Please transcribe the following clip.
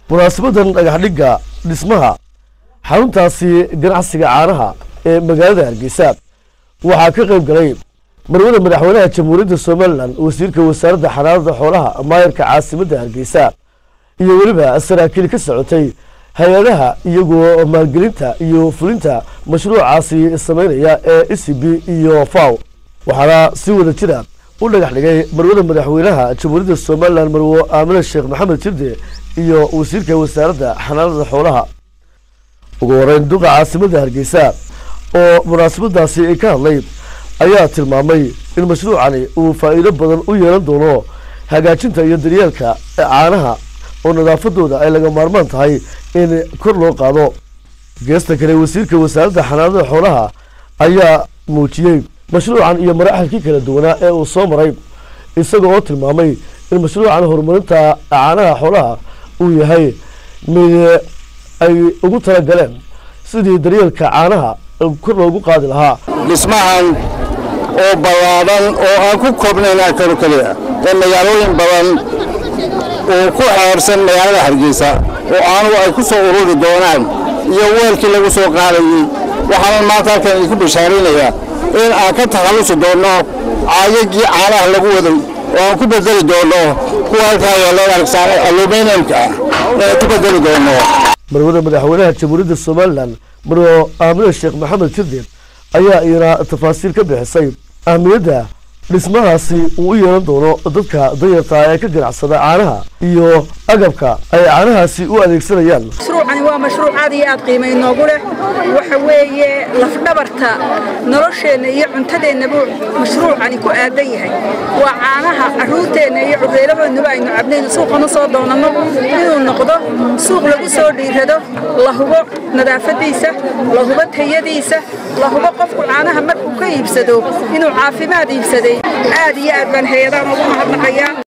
munaasabadan dhagaxdhigga dhismaha xaruntaasi ganacsiga caanaha ee magaalada hargeysa waxaa ka qayb galay marwada madaxweynaha jamhuuriyadda somalilan wasiirka wasaaradda xanaanada xoolaha maayarka caasimadda hargeysa iyo weliba saraakiil ka socotay hay-adaha iyagoo maalgelinta iyo fulinta mashruucaasi sameynaya ee e c b iyo faw waxaana si wada jira u dhagax dhigay marwada madaxweynaha jamhuuriyadda somalilan marwo aamine sheekh maxamed jirde iyo wasiirka wasaaradda xanaanada xoolaha ugu horeyn duqa caasimadda hargeysa oo munaasabadaasi ka hadlay ayaa tilmaamay in mashruucani uu faa'iido badan u yeelan doono hagaajinta iyo daryeelka caanaha oo nadaafadooda ay laga maarmaan tahay in kor loo qaado geesta kale wasiirka wasaaradda xanaanada xoolaha ayaa muujiyey mashruucan iyo maraaxilkii kala duwanaa ee uu soo maray isaga oo tilmaamay in mashruucan horumarinta caanaha xoolaha uu yahay mid ay ugu talagaleen sidii daryeelka caanaha kor loogu qaadi lahaa dhismahan oo ballaadan oo aan ku koobnayn kano keliya ee magaalooyin badan uu ku xeersan magaalada hargeysa oo caanuhu ay ku soo ururi doonaan iyo weelkii lagu soo qaadayey waxaanan maanta halkan idinku bishaaraynayaa in aan ka takhallusi doonno caayagii caanaha lagu waday oo aan ku bedeli doonno kuwa halkaa yeeleen argsaane aluminiyamka ah inaan ku bedeli doonno marwada madaxweynaha jamhuuriyadda somalilan marwo aamine sheekh maxamed jirde ayaa iyana tafaasiil ka bixisay ahmiyadda dhismahaasi uu u yeelan doono dadka danyarta ee ka ganacsada caanaha iyo agabka ay caanahaasi u adeegsanayaan mashruucani waa mashruuc aad iyo aad qiima inoogu leh waxa weeye lafdhabarta nolosheenna iyo cuntadeenna buu mashruucani ku aadan yahay waa caanaha carruurteenna iyo cureeladoodnaba aynu cabnayn suuqana soo doonanno inuu noqdo suuq lagu soo dhiirado la hubo nadaafadiisa la hubo tayadiisa la hubo qofku caanaha markuu ka iibsado inuu caafimaad iibsaday aad iyo aad baan hay-adaan ugu mahadnaqayaa